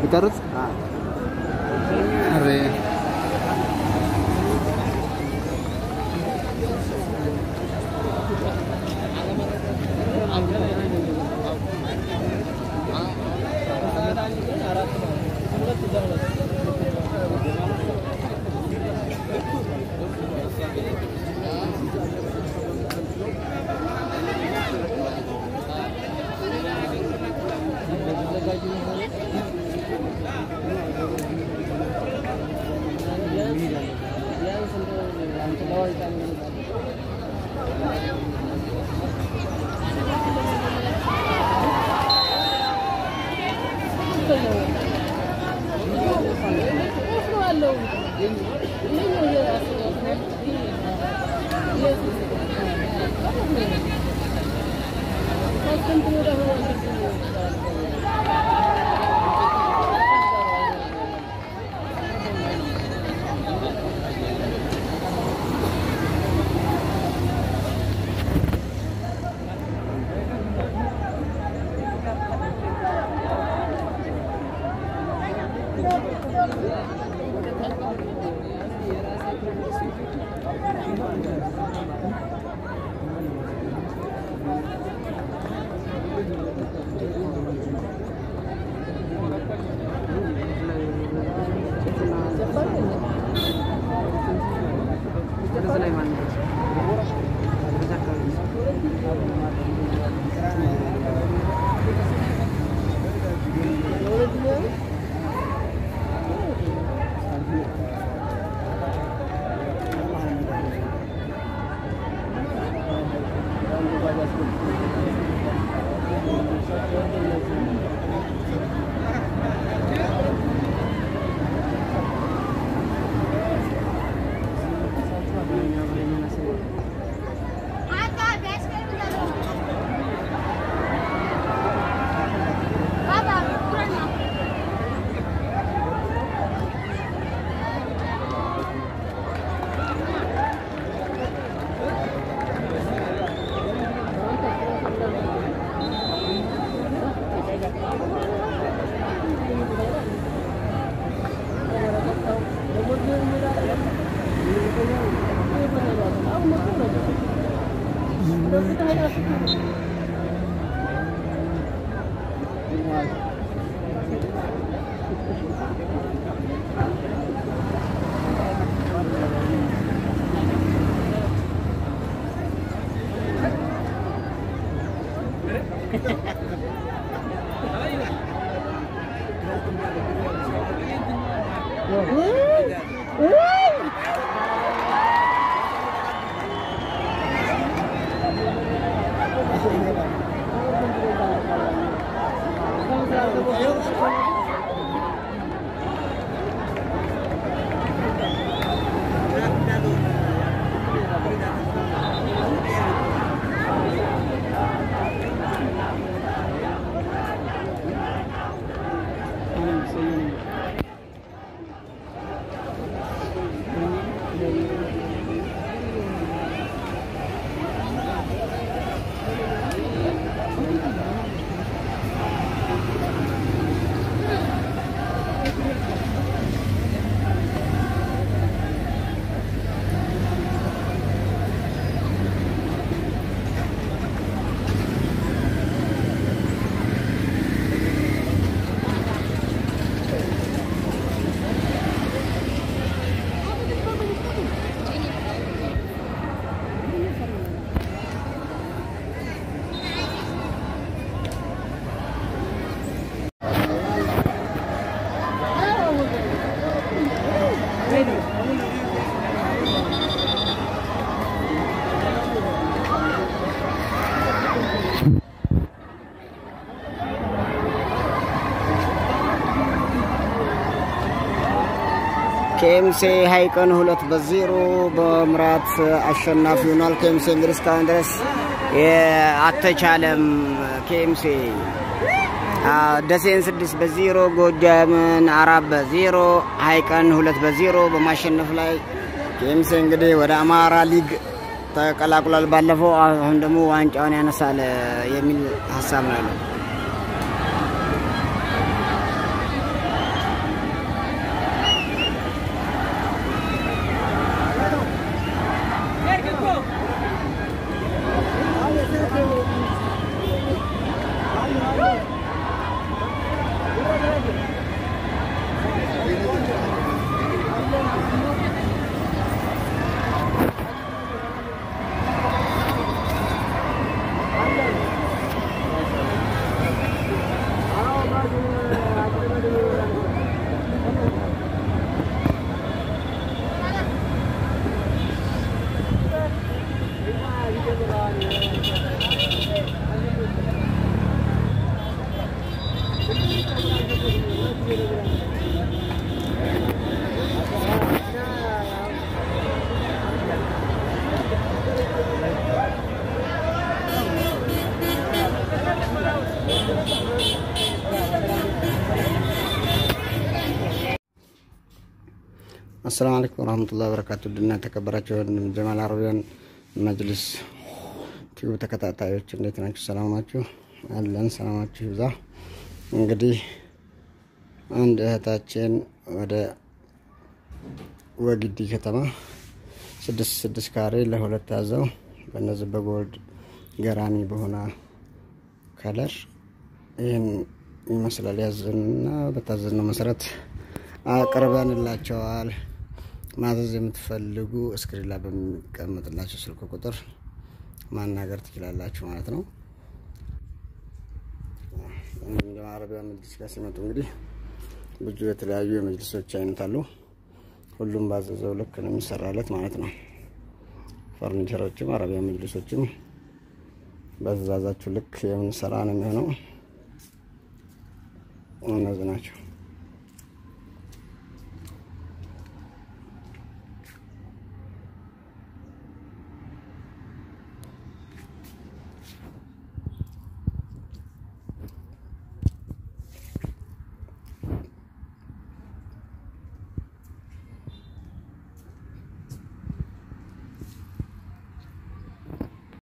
ይቀርጽ አሬ ኬምሴ ሀይቀን ሁለት በዜሮ በምራት አሸናፊ ሆኗል። ኬምሴ እንግዲህ እስካሁን ድረስ አልተቻለም። ኬምሴ ደሴን ስድስት በዜሮ ጎጃምን አራት በዜሮ ሀይቀን ሁለት በዜሮ በማሸነፍ ላይ ኬምሴ እንግዲህ ወደ አማራ ሊግ ተቀላቅሏል። ባለፈው አሁን ደግሞ ዋንጫውን ያነሳል የሚል ሀሳብ ነው ያለው። አሰላሙ አለይኩም ወራህመቱላሂ ወበረካቱ። ድና የተከበራችሁ ጀማል አረቢያን መጅልስ ቲዩብ ተከታታዮች እንዴት ናችሁ? ሰላም ናችሁ? አለን ሰላማችሁ ይብዛ። እንግዲህ አንድ እህታችን ወደ ወግዲ ከተማ ስድስት ስድስት ካሬ ለሁለት ያዘው በእነዚህ በጎልድ ገራሚ በሆነ ከለር ይህን ይመስላል። ያዝንና በታዘዝነው መሰረት አቅርበንላቸዋል። ማዘዝ የምትፈልጉ እስክሪን ላይ በሚቀመጥላቸው ስልክ ቁጥር ማናገር ትችላላችሁ ማለት ነው። አረቢያ መጅሊስ ጋር ሲመጡ እንግዲህ ብዙ የተለያዩ የመጅሊሶች አይነት አሉ። ሁሉም ባዘዘው ልክ ነው የሚሰራለት ማለት ነው። ፈርኒቸሮችም አረቢያ መጅሊሶችም በትእዛዛችሁ ልክ የምንሰራ ነው የሚሆነው። እነዚህ ናቸው።